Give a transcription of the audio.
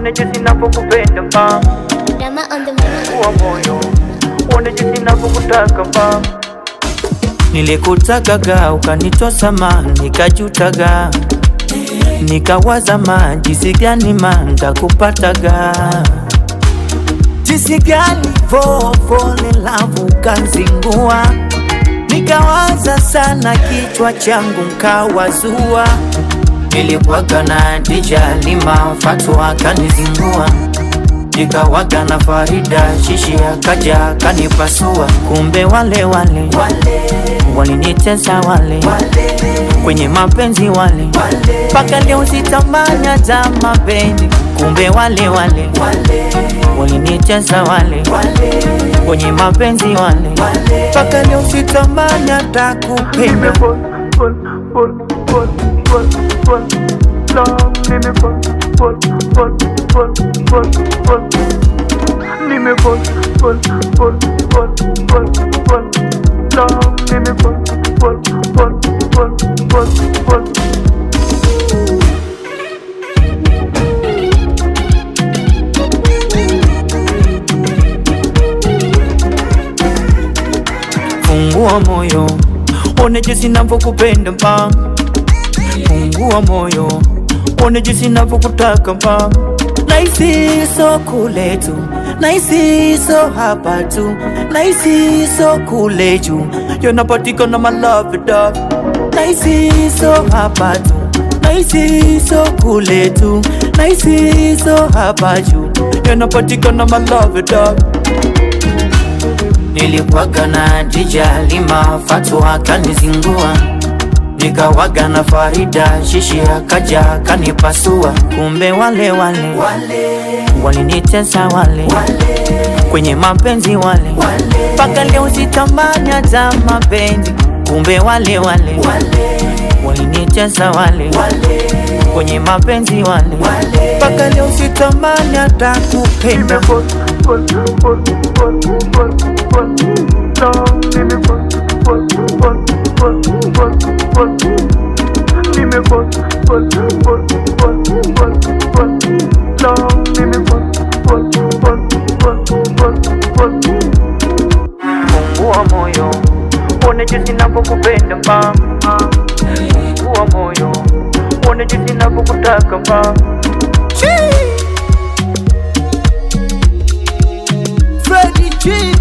uone jinsi ninavyokupenda mama, Rama on the mic. fungua moyo, uone jinsi ninavyokutaka mama. Nilikutakaga ukanitosa ma, nikajutaga nikawaza ma, jinsi gani ma ndakupataga jinsi gani vovole lavu kanzingua nikawaza sana kichwa changu nkawazua nilikuwaga na Dija Lima Fatu akanizingua nikawaga na Farida Shishi akaja akanipasua kumbe wale wale walinitesa wale kwenye mapenzi wale mpaka leo sitamani hata mapenzi kumbe wale wale walinitesa wale kwenye mapenzi wale mpaka leo sitamani hata kupenda Fungua moyo, one jinsi navyokupenda mpa. Fungua moyo, one jinsi navyokutaka mpa. Naisi so kule tu, naisi so hapa tu, naisi so kule juu, yanapatikana my love dog. Naisi so hapa tu, naisi so kule tu, naisi so hapa juu, yanapatikana my love dog. Nilikuwaga na Dija Lima Fatu akanizingua nikawaga na Farida Shishi akaja akanipasua kumbe wale wale walinitesa wale kwenye mapenzi wale mpaka leo sitamani hata mapenzi kumbe wale wale walinitesa wale kwenye mapenzi wale mpaka leo sitamani hata kupenda Fungua moyo, uone jinsi ninavyokupenda mama. Fungua moyo, uone jinsi ninavyokutaka mama. Freddie G